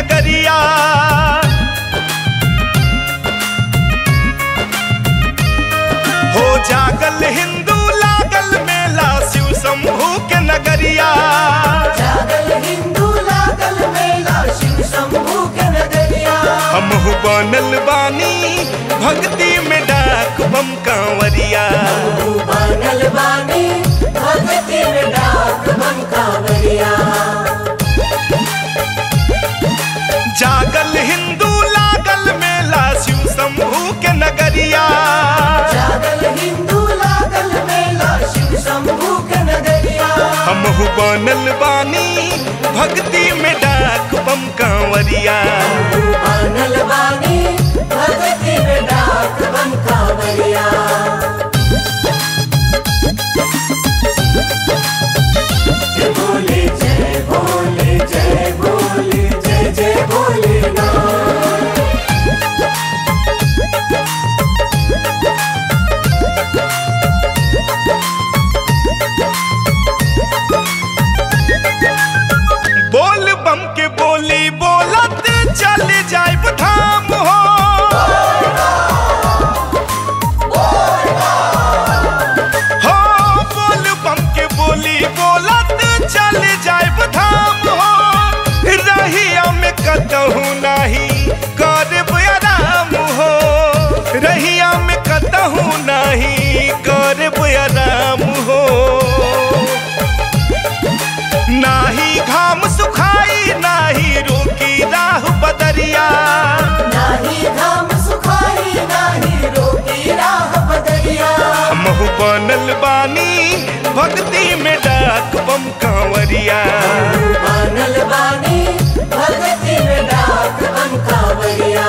नगरिया हो जागल हिंदू लागल मेला शिव शंभू के नगरिया जागल हिंदू लागल मेला शिव शंभू के नगरिया हमहु बनल बानी भक्ति में डाक बम कांवरिया तू बनल बानी भगती में डाक बन कांवरिया जागल हिंदू लागल मेला शिव शंभू के नगरिया जागल हिंदू लागल मेला शिव शंभू के नगरिया हमहु बनल बानी भक्ति में डाक बम कांवरिया तू बनल बानी भगती में डाक बन कांवरिया जय भोले जय भोले जय भोले जय जय भोले ना बोल बम के बोली बोलत चल जाए धाम हो हो बोल बम के बोली बोलत चल जाए धाम हो रहिया में कतहु नाही करब आराम हो रहिया में कतहु नाही करब आराम हो नाही घाम सुखाई नाही रोकी राह बदरिया नाही धाम सुखाई नाही रोकी राह बदरिया हमहु बनल बानी भक्ति में डाक बम कांवरिया बनल बानी भगती में डाक बन कांवरिया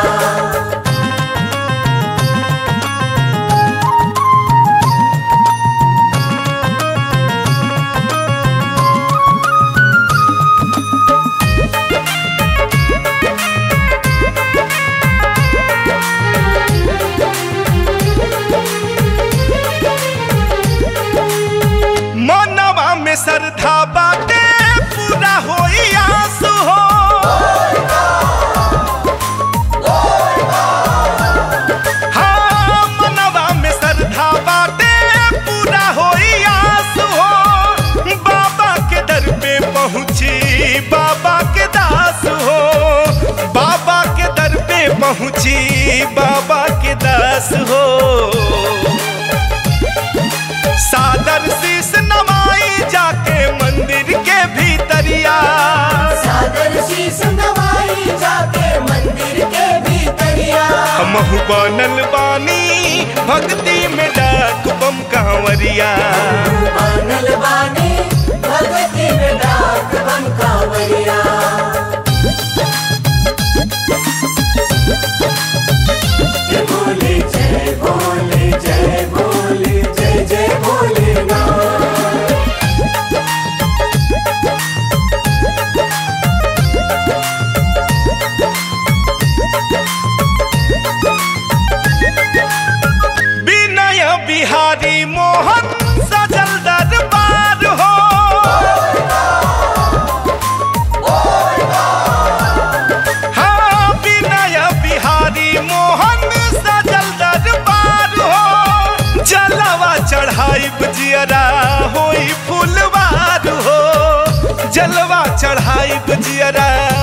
मनवा में श्रद्धा बाटे पूरा होई आस हो हाँ, मनवा में श्रद्धा बाटे पूरा होई आस हो बाबा के दर पे पहुँची बाबा के दास हो बाबा के दर पे पहुँची बाबा के दास हो सादर शीस नवाई जाके मंदिर के भीतरिया सादर शीस नवाई जाके मंदिर के भीतरिया हमहु बनल बानी भक्ति में डाक बम कांवरिया बनल बानी भगती में डाक बन कांवरिया जय भोले जय भोले जय भोले जय जय भोले ना विनय बिहारी मोहन सजल दरबार हो हाँ विनय बिहारी मोहन सजल दरबार हो जलवा चढ़ाई जियरा होई फुलवार हो जलवा चढ़ाई जियरा